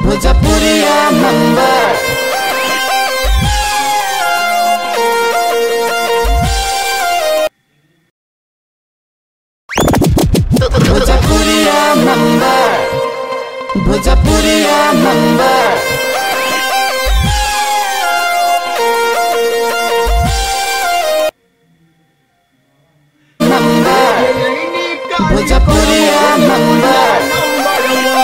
भोजपुरिया number Bhojpuriya number Bhojpuriya number number Bhojpuriya number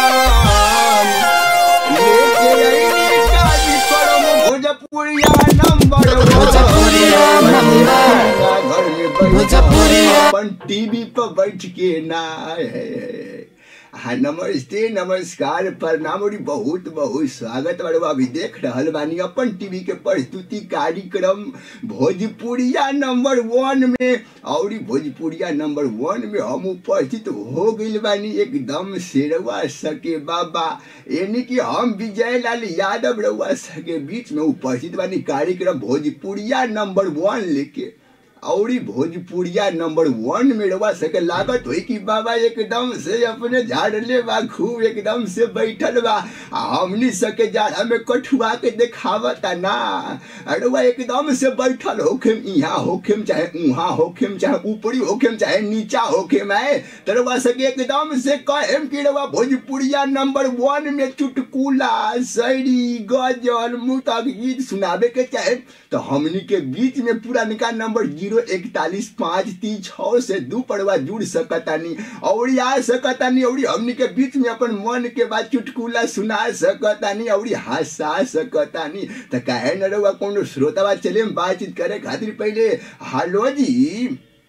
Bhojpuriya number Bhojpuriya अपन TV पर बैठ के ना हाँ नमस्ते नमस्कार प्रणाम और बहुत बहुत स्वागत बड़वा अभी देख रहल बानी अपन टीवी के प्रस्तुति कार्यक्रम भोजपुरिया नंबर वन में और भोजपुरिया नंबर वन में हम उपस्थित हो गइल बानी एकदम शेरवा सके बाबा यानी कि हम विजय लाल यादव रउआ सके बीच में उपस्थित बानी कार्यक्रम भोजपुरिया नंबर वन लेके और ई भोजपुरिया नंबर वन में रवा सके लागत हुई कि बाबा एकदम से अपने झाड़ले बा खूब एकदम से बैठल बा आ हमनी सके जाड़ा में कठुआ के देखावता ना अरवा एकदम से बैठल होखेम यहाँ होखेम चाहे उहाँ होखेम चाहे ऊपरी होखेम चाहे नीचा होखेम है तरवा सके एकदम से कहेम कि रवा भोजपुरिया नंबर वन में चुटकुला शायरी गजल मुतक गीत सुनावे के चाहे तो हमनी के बीच में पुरानका नंबर जीरो इकतालीस पाँच तीन छः से दू पड़वा जुड़ सकतानी और आ सकतानी और हमनी के बीच में अपन मन के बात चुटकुला सुना सकतानी और हंसा सकतानी तो कहे न रहुआ कोनो श्रोतावा चले हम बातचीत करे खातिर पहले हेलो जी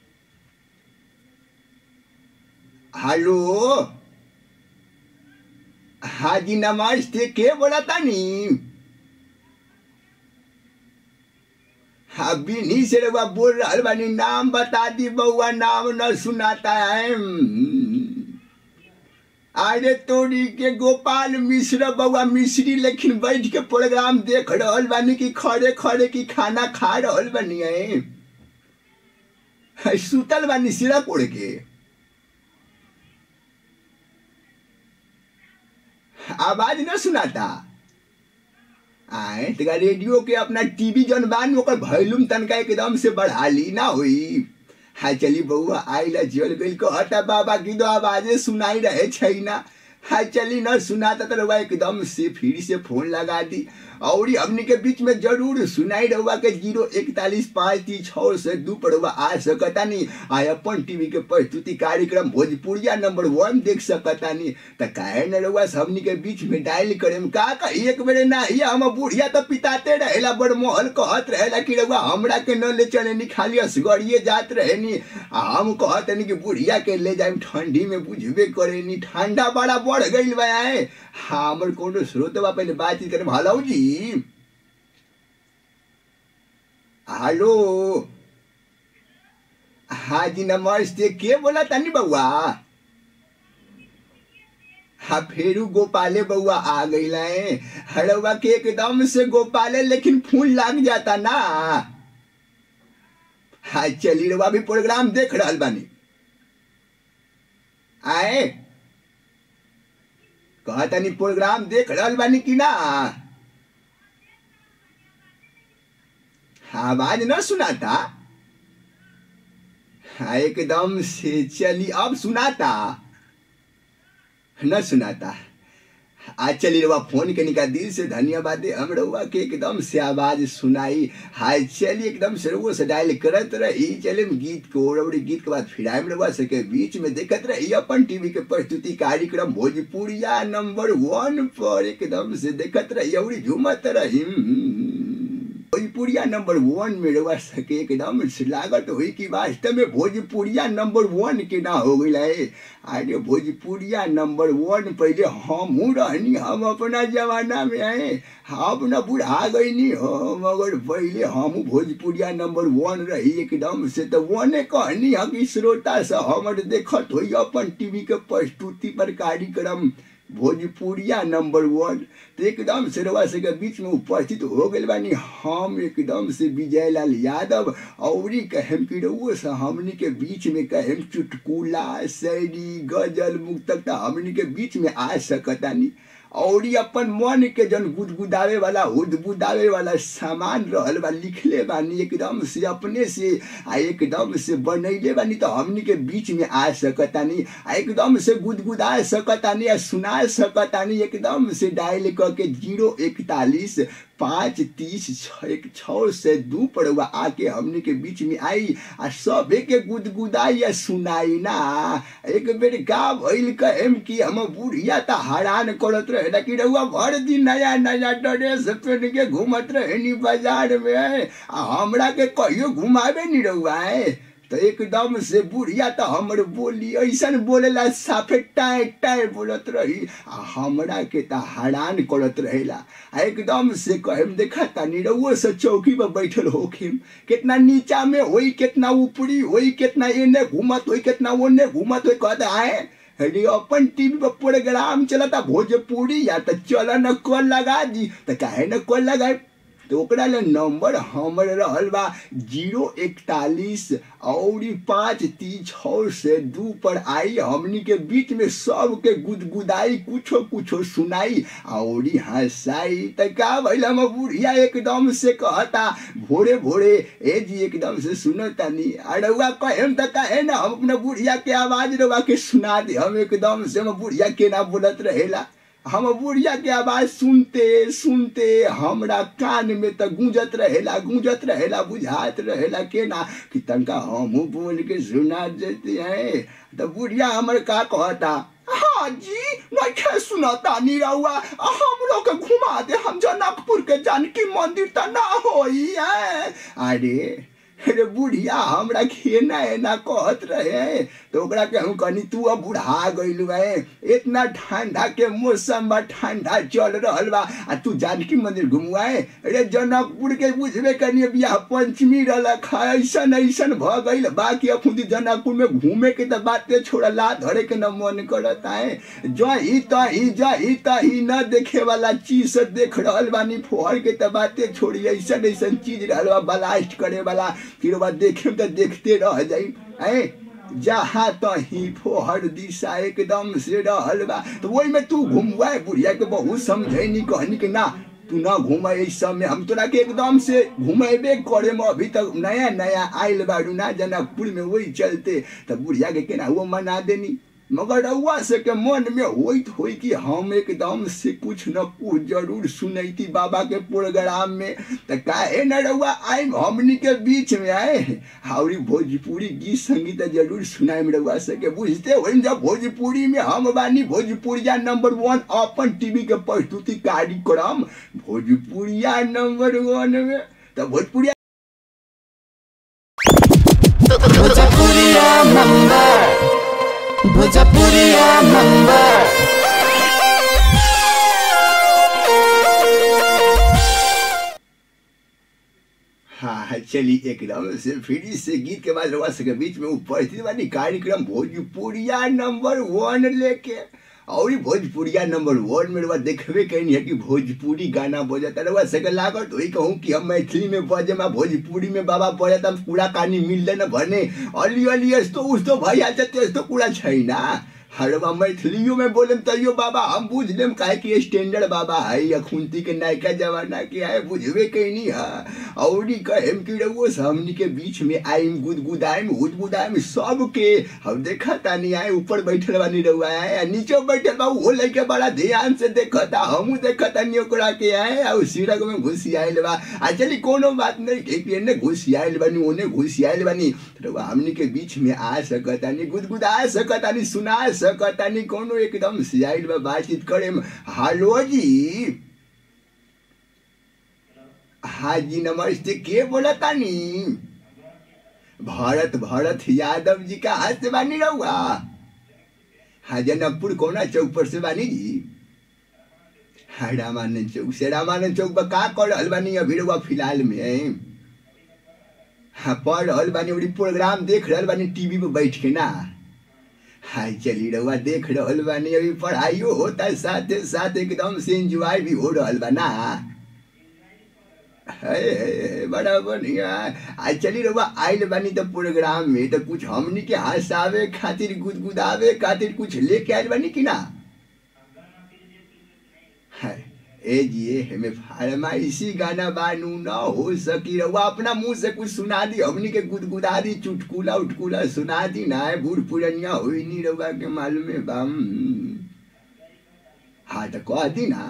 हेलो हाँ जी नमस्ते के बोला तानी हाँ बिन्ही से रउआ बोल रहल बानी नाम बता दी बउआ नाम न सुनाता है अरे तोरी के गोपाल मिश्र बउआ मिश्री लेकिन बैठ के प्रोग्राम देख रहल बानी कि खड़े खड़े की खाना खा रहल बानी है सुतल बानी सिरा कोड़ के आवाज न सुनाता आए तका रेडियो के अपना टीवी जन बान ओकर वॉल्यूम तनका एकदम से बढ़ा ली ना हुई हाँ चली बउआ आइला जल गइल कहता बाबा की दो आवाजे सुनाई रहे छै ना हाँ चली न सुनाता तो रउआ एकदम से फिर से फोन लगा दी और हमनी के बीच में जरूर सुनाई रहुआ के जीरो इकतालीस पाँच तीन छः से दू पर रउआ आ सकतानी आ अपन टीवी के प्रस्तुति कार्यक्रम भोजपुरिया नंबर वन देख सकतानी त काहे न रउआ से हमनी के बीच में डायल करेम का का एक बेरे ना ही हम बुढ़िया तो पिताते रहेला बड़ मोहल कहत रहेला कि रउआ हमरा के न ले चले नी खाली असगरिए जात रहे नी आ हम कहत नी कि बुढ़िया के ले जाए ठंडी में बुझबे करे नी ठंडा बड़ा बढ़ गइल बा आए हमर कोनो स्रोत बा पहले बातचीत करे हेलो जी हेलो हाँ जी नमस्ते के बोला तनी बउआ हाँ फेरू गोपाले बउआ आ गई हड़वा के एकदम से गोपाले लेकिन फूल लाग जाता ना हाँ चली रवा भी प्रोग्राम देख रहल बानी आए कहतनी प्रोग्राम देख रहल बानी कि ना आवाज न सुनाता हाँ एकदम से चली अब सुनाता न सुनाता आज चली रवा फोन के निका दिल से धन्यवाद हम रउआ के एकदम से आवाज सुनाई हाय चली एकदम से रउआ से डायल करत रही चले गीत को और गीत के बाद फिर आयम रउआ सके बीच में देखत रही अपन टीवी के प्रस्तुति कार्यक्रम भोजपुरिया नंबर वन पर एकदम से देखत रही और झूमत रही भोजपुरिया नंबर वन में रवा सके एकदम लागत हुई कि वास्तव में भोजपुरिया नंबर वन के ना हो गई है अरे भोजपुरिया नंबर वन पहले हम रहनी हम अपना जमाना में आए हम न बुढ़ा गई नहीं हो मगर पहले हम भोजपुरिया नंबर वन रही एकदम से तो वने कहनी हम कि श्रोता से हमर देखत हुई अपन टीवी के प्रस्तुति पर कार्यक्रम भोजपुरिया नंबर वन तो एकदम से रवा से के बीच में उपस्थित हो गए बानी हम एकदम से विजय लाल यादव और कहम कि रउओ से हमनी के बीच में कहम चुटकुला शायरी गजल मुक्तक तो हमनी के बीच में आ सकतानी और ये अपन मन के जन गुदगुदावे वाला उदबुदावे वाला सामान रहल बा लिखले बानी एकदम से अपने से आ एकदम से बनैले बानी तो हमनी के बीच में आ सकतानी आ एकदम से गुदगुदा सकतानी आ सुना सकतानी एकदम से डायल करके जीरो इकतालीस पाँच तीस छ एक छः से दू पड़ुआ आके हमने के बीच में आई आ सबे के गुदगुदाई या सुनाई ना एक बेर का भइल कहेम कि हम बुढ़िया त हैरान करत रहे ना कि रहुआ भर दिन नया नया ड्रेस पहन के घूमत रहे नी बाजार में आ हमरा के कहियो घुमावे नी रहुआ है तो एकदम से बुढ़िया तो हमर बोली ऐसन बोलेला साफे टाए टाए बोलत रही आ हमरा के तो हैरान करत रहेला आ एकदम से कहेम देखा तानी रउओ से चौकी पर बैठल होखिम कितना नीचा में होई कितना ऊपरी होई कितना एने घूमत होई कितना ओने घूमत होई कहता आए अरे अपन टीवी पर प्रोग्राम चलता भोजपुरी या तो चल न कॉल लगा दी तो काहे न कॉल लगाए तो ओकरा ले नंबर हमर रहल बा जीरो इकतालीस और पाँच तीस छः से दू पर आई हमनी के बीच में सबके गुदगुदाई कुछो कुछो सुनाई और हंसाई त का भइल हम बुढ़िया एकदम से कहता भोरे भोरे ए जी एकदम से सुनो तनी अड़ुआ कहेम त कहे ना हम अपना बुढ़िया के आवाज रवा के सुना दे हम एकदम से हम बुढ़िया के ना बोलत रहेला हम बुढ़िया के आवाज सुनते सुनते हमरा कान में त गूंजत रहेला गूंजत रहेला बुझात रहेला के ना कि तनका हमहू बोल के सुना देते हैं तो बुढ़िया हमर का कहता हाँ जी नहीं सुनाता नहीं रहुआ हम लोग के घुमा दे हम जनकपुर के जानकी मंदिर त ना होई है अरे अरे बुढ़िया हमरा खेना है ना कहत रहे तो ओकरा कहूँ कनी तू अब बुढ़ा गइल है इतना ठंडा के मौसम बा ठंडा चल रहल बा आ तू जानकी मंदिर घुमुआए अरे जनकपुर के बुझबे कनी बियाह पंचमी रहल ऐसन ऐसन भ गइल बाकी अखुदी जनकपुर में घूमे के तो बाते छोड़ा ला धरे के न मन करता है जही तही जही तही न देखे वाला चीज से देख रहल बानी फोहर के तो बाते छोड़ी ऐसन ऐसन चीज रहल बा ब्लास्ट करे वाला फिर बाद देखे तो देखते रह जाई ऐ जहाँ तही फोहर दिशा एकदम से रहल बा तो वही में तू घूमवा बुढ़िया के बहुत समझे नहीं कहनी कि ना तू ना घूम इस समय हम तोरा के एकदम से घुमेबे करे में अभी तक नया नया आयल बाड़ू ना जनकपुर में वही चलते तो बुढ़िया के केना वो मना देनी मगर रउआ से के मन में होइत होई कि हम एकदम से कुछ न कुछ जरूर सुनैती बाबा के प्रोग्राम में तो काहे न रउआ आए हमनी के बीच में आए हाउरी भोजपुरी गीत संगीत जरूर सुनाए में रउआ से के बुझते हो जब भोजपुरी में हम बानी भोजपुरिया नंबर वन अपन टीवी के प्रस्तुति कार्यक्रम भोजपुरिया नंबर वन में तो भोजपुरिया भोजपुरिया नंबर भोजपुरिया नंबर हाँ चलिए एकदम से फिर से गीत के बाद रवा सके बीच में उपस्थित वाली कार्यक्रम भोजपुरिया नंबर वन लेके और ई भोजपुरिया नंबर वन में रवा देखबे कहीं है कि भोजपुरी गाना बजता रवा सके लागत वही कहूँ कि हम मैथिली में बजे मा भोजपुरी में बाबा बजता पूरा कहानी मिल न भने अली अली यस्तो उस्तो भइहाल्छ त्यस्तो कुरा छैन हरवा मैथिलियों में बोले तैयो बाबा हम बुझ लेम काहे कि स्टैंडर्ड बाबा है या खुंती के नायका जमाना के है बुझबे कहीं नहीं है और ई कहेम कि रउओ से हमनी के बीच में आइम गुदगुदाइम हुदगुदाइम सब के हम देखा तानी आए ऊपर बैठल बानी रउआ आए आ नीचे बैठल बा वो लइके बड़ा ध्यान से देखता हमहू देखता नहीं ओकरा के आए आ सिरक में घुसी आइल बा आ चली कोनो बात नहीं के कि एने घुसी आइल बानी ओने घुसी आइल बानी रउआ हमनी के बीच में आ सकतानी गुदगुदा सकतानी सुना सकतानी कोनो एकदम से आइल बा बातचीत करे में हालो जी हाँ जी नमस्ते के बोलतानी भरत भरत यादव जी का हाथ से बानी रहुआ हाँ जनकपुर कोना चौक पर से बानी जी हाँ रामानंद चौक से रामानंद चौक पर का कर रहल बानी अभी रहुआ फिलहाल में हाँ पढ़ रहल बानी अभी प्रोग्राम देख रहल बानी टीवी पे बैठ के ना हाय चली रहुआ देख रहल बानी अभी पढ़ाइयो होता है साथ साथ एकदम से एंजॉय भी हो रहल बा ना है, है, बड़ा बढ़िया आज चली रहुआ आइल बानी तो प्रोग्राम में तो कुछ हमनी के हंसावे खातिर गुदगुदावे खातिर कुछ लेके आइल बानी कि ना ए जी हमें फरमाइशी गाना बानू न हो सकी रहुआ अपना मुंह से कुछ सुना दी हमनी के गुदगुदा दी चुटकुला उटकुला सुना दी ना है बूढ़ पुरनिया हुई नहीं रहुआ के मालूम है बम हाँ तो कह दी ना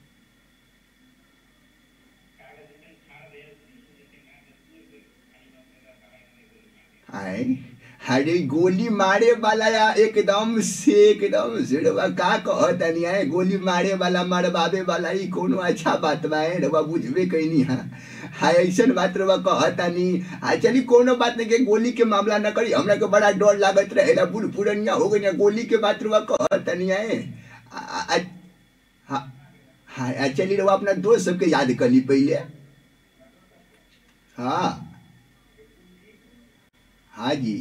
आए अरे गोली मारे वाला या एकदम से एकदम से रवा का कहतनी है गोली मारे वाला मरवावे वाला ई कोनो अच्छा बात बा है रवा बुझबे कैनी हा हाय ऐसन बात रवा कहतनी आ चली कोनो बात नहीं के गोली के मामला न करी हमरा के बड़ा डर लागत रहेला बूढ़ पुरनिया हो गई गोली के बात रवा कहतनी है आ- आ- आ- हाँ हाँ आ चली रवा अपना दोस्त सबके याद कर ली पहले हाँ हाँ जी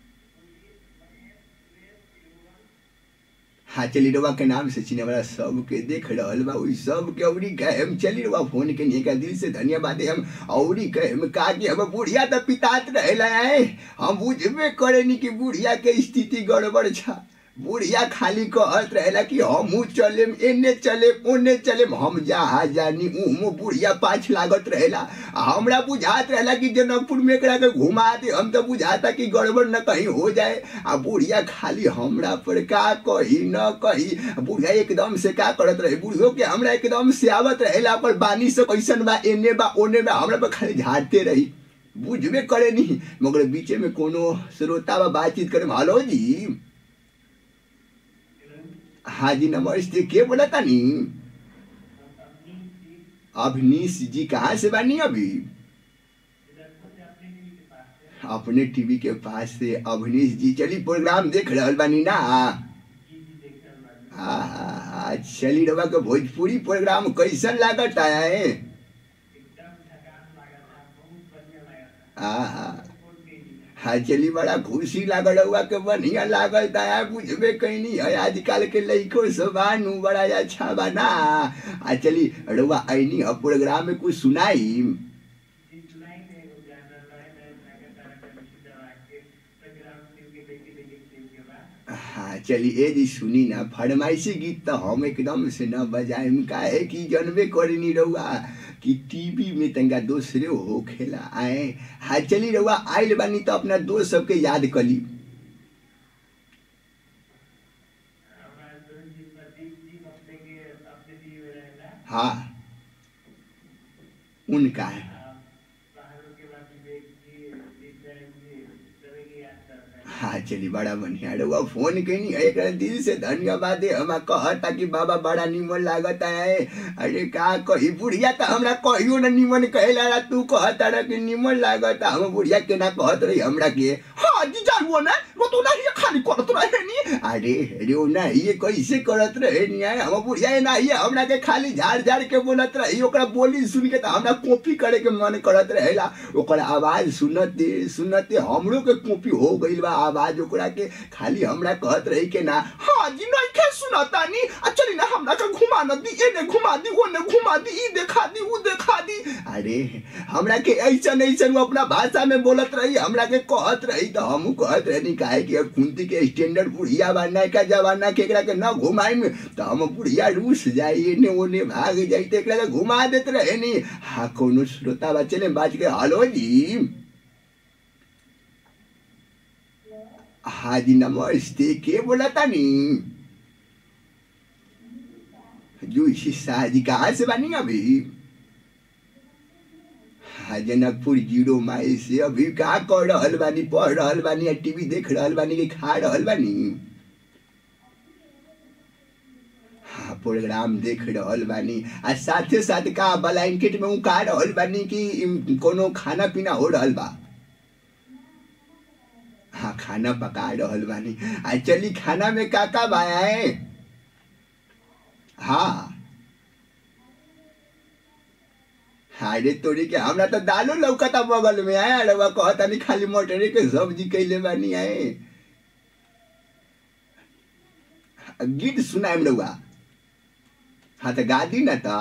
हाँ चली रवा के नाम से चिने वाला सबके देख रहल बा उई सबके औरी कहे हम चली रवा फोन के नहीं का दिल से धन्यवाद है हम औरी कहे हम का कि हम बुढ़िया तो पितात रहला है हम बुझबे करे नी कि बुढ़िया के स्थिति गड़बड़ छा बुढ़िया खाली कहत रहेला कि हम चले एने चले ओने चले हम जहाँ जानी उमो बुढ़िया पाछ लागत रहेला आ हमरा बुझात रहेला कि जनकपुर में एकरा के घुमा दे हम तो बुझाता कि गड़बड़ न कहीं हो जाए आ बुढ़िया खाली हमरा पर का कही न कही बुढ़िया एकदम से का करत रहे बुढ़ियो के हमरा एकदम से आवत रहेला पर बानी से कैसन बा एने बा ओने बा हमरा पर खाली झाड़ते रही बुझबे करे नहीं मगर बीचे में कोनो श्रोता बा बातचीत करे हेलो जी हाँ जी नमस्ते के बोला तानी अवनीश जी कहाँ से बानी अभी अपने टीवी के पास से अवनीश जी चली प्रोग्राम देख रहल बानी ना हाँ हाँ हाँ चली रवा के भोजपुरी प्रोग्राम कैसन लागत आया है हाँ हाँ हाँ चली बड़ा खुशी लागल हुआ के बढ़िया लागल दया बुझबे कैनी है आजकल के लइको सबानू बड़ा अच्छा बना आ चली रउआ ऐनी अब प्रोग्राम में कुछ सुनाई हाँ चली ए जी सुनी ना फरमाइशी गीत तो हम एकदम से न बजाएम काहे कि जनबे करनी रउआ कि टीवी में तंगा दोसरे हो खेला आए हाँ चली रउआ आइल बानी तो अपना दोस्त सबके याद कली हाँ उनका है हाँ चली बड़ा बढ़िया रउआ फोन कैनी है एकरा दिल से धन्यवाद है हमा कहता कि बाबा बड़ा निमन लागत है अरे का कही बुढ़िया तो हमरा कहियो ना निमन कहेला रा तू कहता रहा कि निमन लागत हम बुढ़िया के ना कहत रही हमरा के हाँ जी जानुआ ना वो तो नहीं खाली करत रहे नी अरे रे ना ये कैसे करत रहे नी है हम बुढ़िया ना ये हमरा के खाली झाड़ झाड़ के बोलत रही ओकरा बोली सुन के तो हमरा कॉपी करे के मन करत रहेला ओकर आवाज सुनते सुनते हमरो के कॉपी हो गइल बा आवाज ओकरा के खाली हमरा कहत रही के ना हाँ जी नहीं के सुनता नी आ चली ना हमरा के घुमा न दी एने घुमा दी ओने घुमा दी ई देखा दी ऊ देखा दी अरे हमरा के ऐसन ऐसन वो अपना भाषा में बोलत रही हमरा के कहत रही तो हमहू कहत रही काहे कि अब कुंती के स्टैंडर्ड बुढ़िया बनना का जमाना के एकरा के न घुमाई में तो हम बुढ़िया रूस जाई एने ओने भाग जाई तो एकरा के घुमा देत रहे नी हाँ कोनो श्रोता बच्चे ने बात के हेलो जी हाँ जी नमस्ते के बोला था नी जोशी शाह जी कहाँ से बनी अभी हाँ जनकपुर जीरो माइल से अभी का कर रहल बानी पढ़ रहल बानी या टीवी देख रहल बानी कि खा रहल बानी हाँ प्रोग्राम देख रहल बानी आ साथे साथ का ब्लैंकेट में उ का रहल बानी कि इम, कोनो खाना पीना हो रहल बा हाँ खाना पका रहल बानी आ चली खाना में का का बाया है हाँ अरे तोरी के हमरा तो दालो लौकता बगल में आए अरे वह कहता नहीं खाली मटरे के सब्जी कैले बानी आए गीत सुनाएम रउआ हाँ तो गा दी ना तो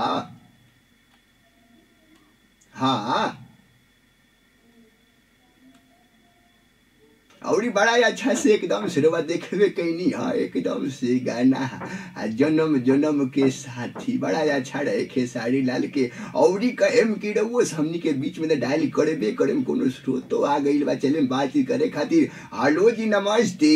हाँ और बड़ा अच्छा से एकदम से रवा देखबे कैनी हाँ एकदम से गाना आ जन्म जन्म के साथी बड़ा अच्छा रहे खेसारी लाल के औरी कहेम कि रउओ हमनी के बीच में तो डायल करेबे करेम कोनो स्रोतो आ गइल बा चले बातचीत करे खातिर हेलो जी नमस्ते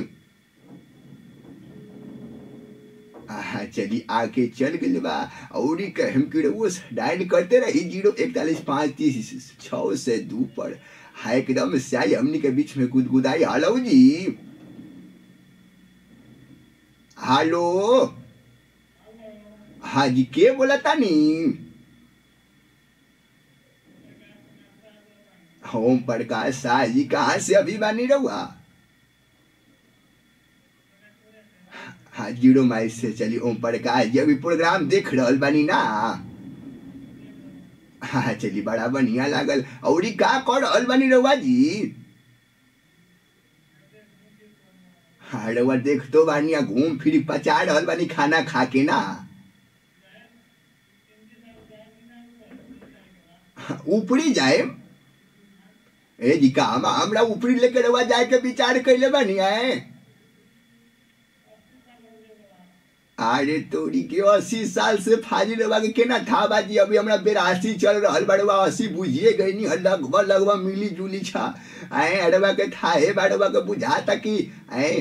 आहा चली आके चल गइल बा औरी कहेम कि रउओ डायल करते रही जीरो इकतालीस पाँच तीस छः से दू पर हाँ एकदम से आई हमनी के बीच में गुदगुदाई हेलो जी हेलो हाँ जी के बोला तानी ओम प्रकाश शाह जी कहाँ से अभी बानी रहुआ हाँ जीरो माइल से चली ओम प्रकाश जी अभी प्रोग्राम देख रहल बानी ना हाँ चली बड़ा बढ़िया लागल औरी का कर रहल बानी रहुआ जी हाँ रहुआ देख तो बानी आ घूम फिर पचा रहल बानी खाना खा के ना हाँ, ऊपरी जाए ए जी का हम हमरा ऊपरी लेके रहुआ जाए के विचार कैले बानी आए अरे तोरी के अस्सी साल से फाजी रवा के केना था बाजी अभी हमरा बेरासी चल रहल बड़वा अस्सी बुझिए गई नी लगभग लगभग मिली जुली छा आए अरवा के था हे बड़वा के बुझाता कि आए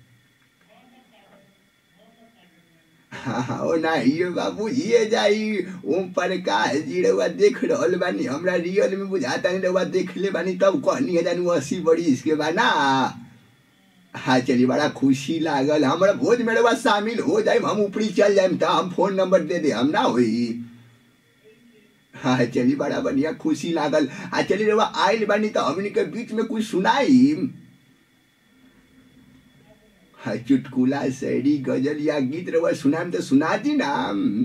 हाँ ओ ना ये बाबू ये जाई ओम प्रकाश जी रवा देख रहल बानी हमरा रियल में बुझाता नहीं रवा देख ले बानी तब कहनी है जानू अस्सी बड़ी इसके बा ना हाँ चलिए बड़ा खुशी लागल हमारा भोज में रवा शामिल हो जाए हम ऊपरी चल जाए तो हम फोन नंबर दे दे हम ना होई हाँ चलिए बड़ा बढ़िया खुशी लागल आ चलिए रवा आयल बानी तो हमनी के बीच में कुछ सुनाई हाँ चुटकुला शायरी गजल या गीत रवा सुनाम तो सुना दी ना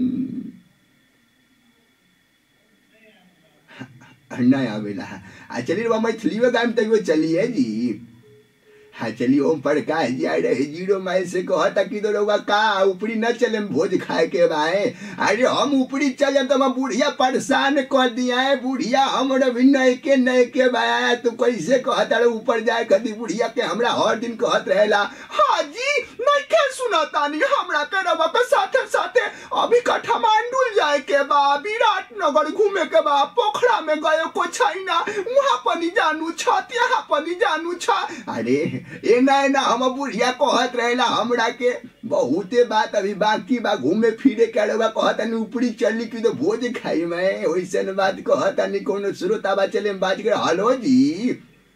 नहीं आवेला आ चलिए रवा मैथिली में गायम तैयो चलिए जी हाँ चलिए ओम प्रकाश जी आए रहे जीरो माइल से कहता कि तो रउआ का ऊपरी न चले भोज खाए के बाए अरे हम ऊपरी चले तो हम बुढ़िया परेशान कर दिया है बुढ़िया हमरा भी नए के नए के बाया तो कैसे कहता रहे ऊपर जाए कदी बुढ़िया के हमरा हर दिन कहत रहेला हाँ जी नहीं के सुनता नहीं हमरा के रवा के साथे साथे अभी काठमांडू जाए के बा विराट नगर घूमे के बा पोखरा में गए को छैना वहाँ पनी जानू छ यहाँ पनी जानू छ अरे ए ना ना हम बुढ़िया कहत रहेला हमरा के बहुते बात अभी बाकी बा घूमे फिरे के रवा कहता नहीं ऊपरी चली की तो भोज खाई मैं वैसन बात कहता नहीं कोनो श्रोता बा चले में बात कर हेलो जी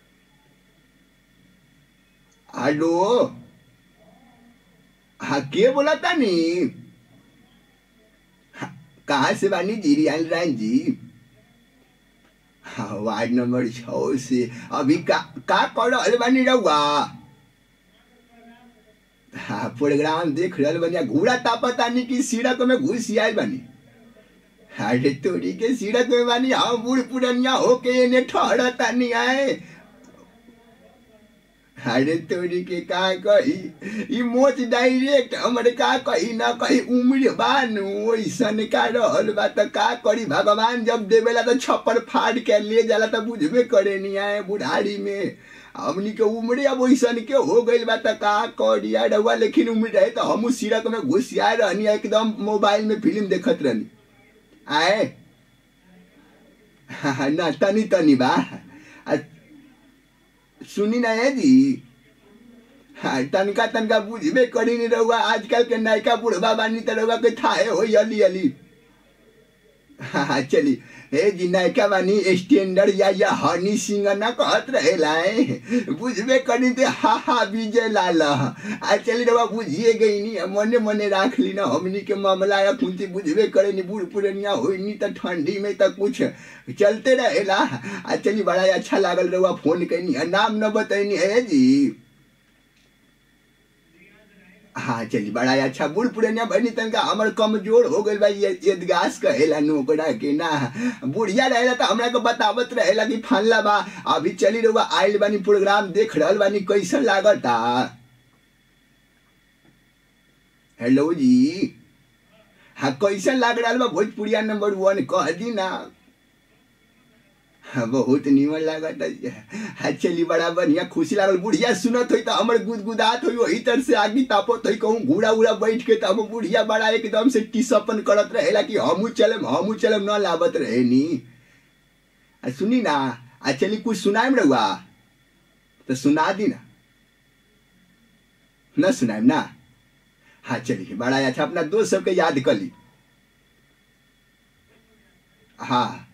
हेलो हाँ के बोला था नी कहाँ से बानी जी रियाल रायन जी हाँ वार्ड नंबर छ से अभी का का कर रहल बानी रहुआ हाँ प्रोग्राम देख रहल बानी घूरा तापतानी की सीढ़क में घुस आयल बानी अरे तोरी के सीढ़क में बानी हम बूढ़ पुरनिया होके एने ठहरतानी आए अरे तोरी के का कही ई मोच डायरेक्ट हमरे का कही ना कही उम्र बानू ओइसन का रहल बा त का करी भगवान जब देवेला तो छप्पर फाड़ के ले जाला त बुझबे करे नहीं आए बुढ़ारी में हमनी के उम्र अब ओइसन के हो गइल बा त का करी यार रउआ लेकिन उम्र रहे तो हमू सिरक में घुसिया रहनी एकदम मोबाइल में फिल्म देखत रहनी आए ना तनी तनी बा आ, सुनी ना है जी हाँ तनका तनका बुझबे करी नहीं रहुआ आजकल के नयका बुढ़वा बानी तो रहुआ के थाहे हो अली अली हाँ चली हे जी नयका बानी स्टैंडर्ड या या हनी सिंह ना कहत रहेला बुझबे करी ते हा हा विजय लाल आ चली रहुआ बुझिए गई नहीं मने मने राख ली ना हमनी के मामला या कुंती बुझबे करे नहीं बूढ़ पुरनिया होई नहीं तो ठंडी में तो कुछ चलते रहेला आ चली बड़ा अच्छा लागल रहुआ फोन कैनी नाम न बतैनी है जी हाँ चली बड़ा अच्छा बूढ़ पुरनिया बनी तनका हमर कमजोर हो गइल बा ये यदगास कहेला नोकरा के ना बुढ़िया रहेला तो हमरा को बतावत रहेला कि फनला बा अभी चली रहुआ आइल बानी प्रोग्राम देख रहल बानी कैसन लागता हेलो जी हाँ कैसन लाग रहा बा भोजपुरिया नंबर वन कह दी ना हाँ, बहुत निमन लागत है चली बड़ा बढ़िया खुशी लागल बुढ़िया सुनत होई तो हमर गुदगुदात होई वही तरह से आगी तापत होई कहूँ घूड़ा उड़ा बैठ के तो हम बुढ़िया बड़ा एकदम से टीसपन करत रहेला कि हमू चलम हमू चलम न लावत रहे नी आ सुनी ना आ चली कुछ सुनाएम रहुआ तो सुना दी ना न सुनाएम ना हाँ चलिए बड़ा अच्छा अपना दोस्त सबके याद कर ली हाँ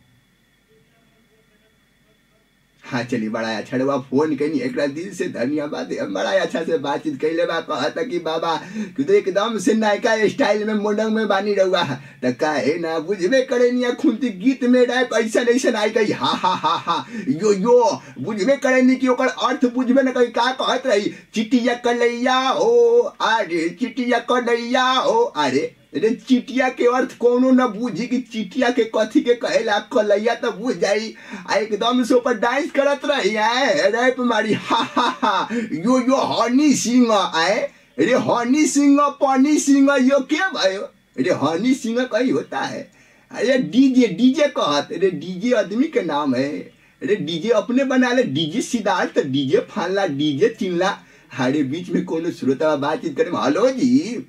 हाँ चलिए बड़ा अच्छा रहुआ फोन कैनी एक दिल से धन्यवाद हम बड़ा अच्छा से बातचीत कैले बा कहता कि बाबा कि तो एकदम से नायका स्टाइल में मोडंग में बानी रहुआ तो काहे ना बुझबे करे निया खुंती गीत में रैप ऐसा ऐसा आई कही हा हा हा हा यो यो बुझबे करे नी कि ओकर अर्थ बुझबे न कही का कहत रही चिटिया कलैया हो अरे चिटिया कलैया हो अरे अरे चिटिया के अर्थ कोनो न बूझी कि चिटिया के कथी के कहेला कलैया तो बुझ जाई आ एकदम से ऊपर डांस करत रही है रैप मारी हा हा हा यो यो हनी सिंह आए अरे हनी सिंह पानी सिंह यो क्या भयो अरे हनी सिंह कहीं होता है अरे डीजे डीजे कहत अरे डीजे आदमी के नाम है अरे डीजे अपने बना ले डीजे सिद्धार्थ डीजे फानला डीजे चिनला हमारे बीच में कोनो श्रोता बातचीत करे हेलो जी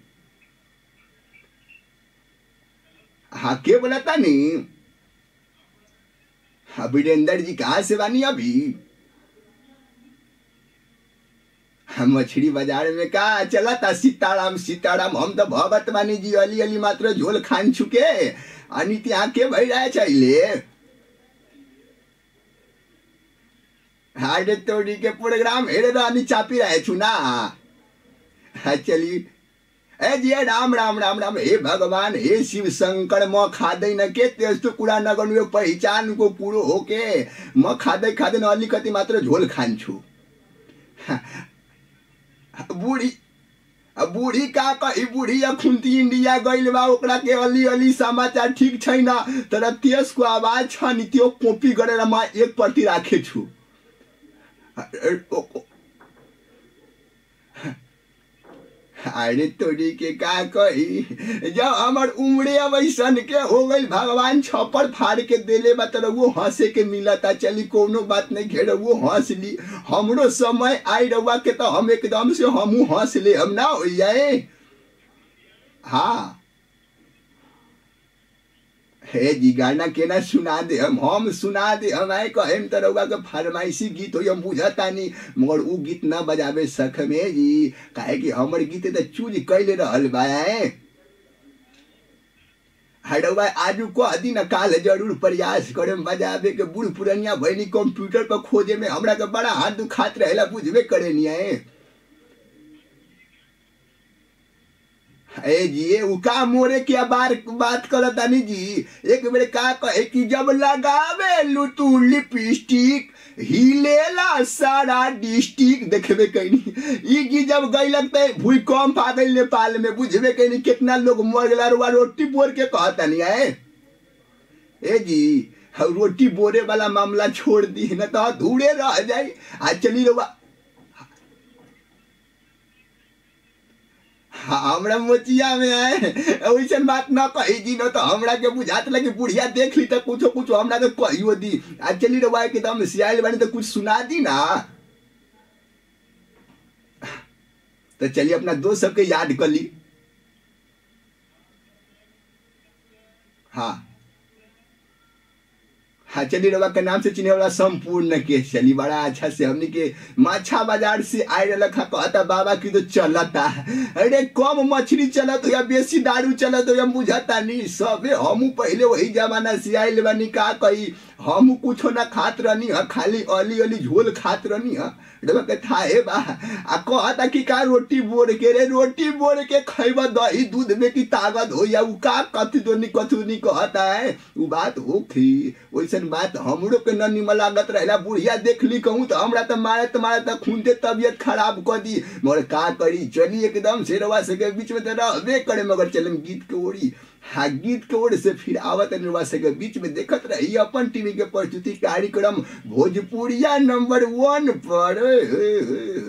हाँ के बोला था नी हाँ वीरेंद्र जी कहाँ से बानी अभी हम मछली बाजार में का चला था सीताराम सीताराम हम तो भगत बानी जी अली अली मात्र झोल खान चुके अनित आके भई रहे चाहिए हाडे तोड़ी के प्रोग्राम हेरे रानी चापी रहे छु ना हाँ चली ए जी राम राम राम राम हे भगवान हे शिव शंकर म खाँदै न के त्यस्तो कुरा नगर्नु यो पहिचानको कुरो हो के म खाँदै खाँदैन अलिकति मात्र झोल खान्छु बुढी बुढी का कही बुढी खुन्ती इन्डिया गइल बा ओकरा के अलि अलि समाचार ठिक छैन तर त्यसको आवाज छ नि त्यो कपी गरेर म एकपट्टि राखेछु अरे तोरी के का कही जब हमर उम्रे वैसन के हो गई भगवान छप्पर फाड़ के देले बा तर वो हंसे के मिलता चली कोनो बात नहीं घेर वो हंस ली हमरो समय आई रहुआ के तो हम एकदम से हमू हंस ले हम ना हो जाए हाँ हे जी गाना केना सुना दे हम हम सुना दे हम आए कहेम त रउआ के फरमाइशी गीत हो हम बुझतानी मगर उ गीत ना बजावे सख में जी काहे कि हमर गीत त चूज कैले रहल बा हडवा आजू कह दिन काल जरूर प्रयास करम बजावे के बूढ़ पुरनिया भैनी कंप्यूटर पर खोजे में हमरा के बड़ा हाथ दुखात रहेला बुझबे करे नहीं है ए जी उ का मोरे के बार बात करत तानी जी एक बेर का कहे कि जब लगावे लू तू लिपस्टिक हिलेला सारा डिस्ट्रिक्ट देखबे कैनी ई की जब गइलक त भूकंप आ गइल नेपाल में बुझबे कैनी कितना लोग मर गेला रुआ रोटी बोर के कहतानी है ए जी रोटी बोरे वाला मामला छोड़ दी न तो धूड़े रह जाई आ चली रुआ हमरा मोचिया में आए वैसन बात न कही जी न तो हमरा के बुझात लगे बुढ़िया देख ली तो कुछो कुछो हमरा के कहियो दी आ चली रवा के दम सियाल बनी तो कुछ सुना दी ना तो चलिए अपना दोस्त सबके याद कर ली हाँ हाँ चलिए रवा के नाम से चिन्हे वाला संपूर्ण के चली बड़ा अच्छा से हमने के माछा बाजार से आए रखा कहता बाबा की तो चलता अरे कम मछली चलत हो या बेसी दारू चलत हो हम बुझता नहीं सबे हम पहले वही जमाना से आए बानी का कही हम कुछो ना खात रहनी है खाली अली अली झोल खात रहनी है रवा के थाहे बा आ कहता कि का रोटी बोर के रे रोटी बोर के खैबा दही दूध में की ताकत हो या उ का कथी तो नहीं कथू नहीं कहता है उ बात होखी वैसन बात हमरो के न निमन लागत रहेला बुढ़िया देख ली कहूँ तो हमरा तो मारत मारत खूनते तबियत खराब कर दी मगर का करी चली एकदम से रवा सके बीच में तो रहबे करे मगर चलम गीत के ओरी हाँ गीत के ओर से फिर आवत निर्वा सके बीच में देखत रही अपन टीवी के प्रस्तुति कार्यक्रम भोजपुरिया नंबर वन पर